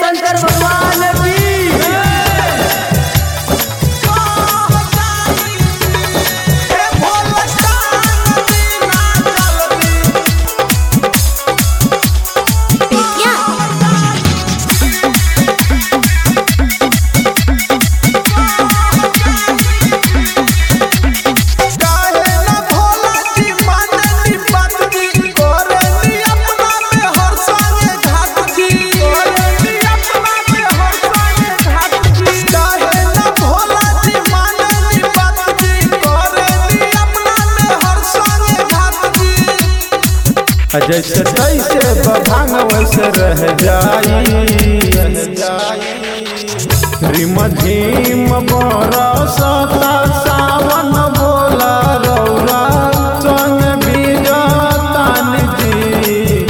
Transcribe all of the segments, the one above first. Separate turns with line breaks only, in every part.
शंकर भगवान की
बेतिया
जैसे तैसे बभांग वैसे रह जाई रिम झिम बरसता सावन बोला रौरा संग बीजतान जी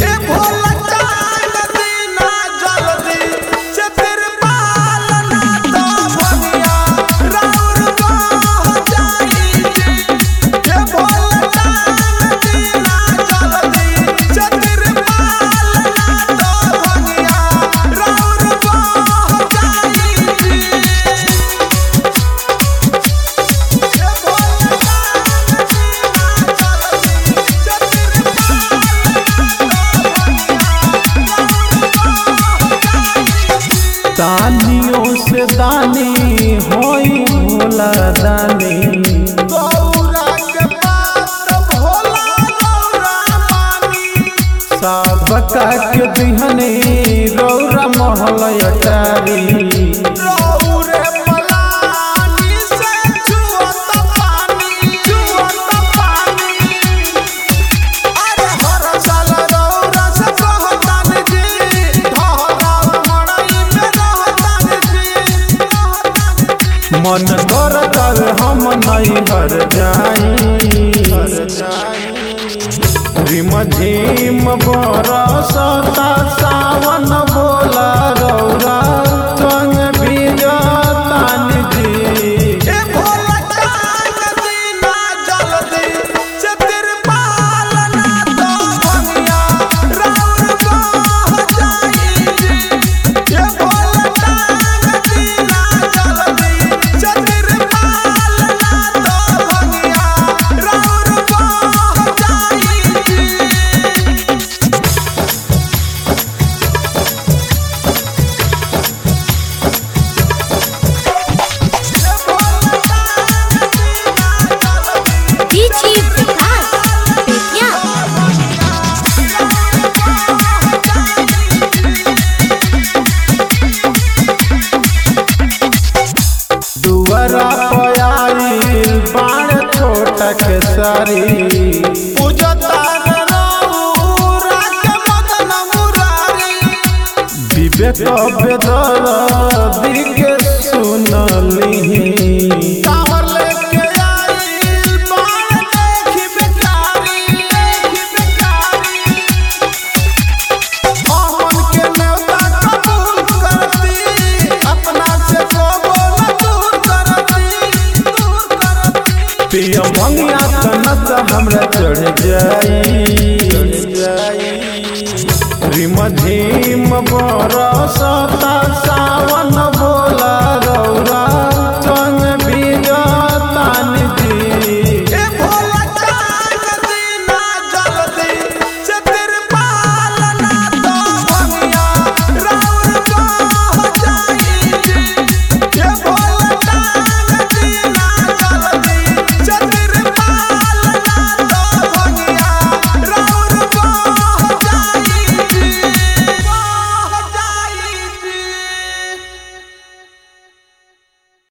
दानियों से दानी होई भोला दानी सबका के दिहने रौरा महल अटारी मन कर कर हम नहीं हर जाई रिम झिम बरसता सावन बोला रौरा संग बीजतान जी
डीजी विकास बेतिया
दुआरा पयाईल बाण छोटा के सारी विवेक बेदर दिके सुनली पिया मंगिया तनत हमरा चढ़ जाई रिम झिम बरसता सा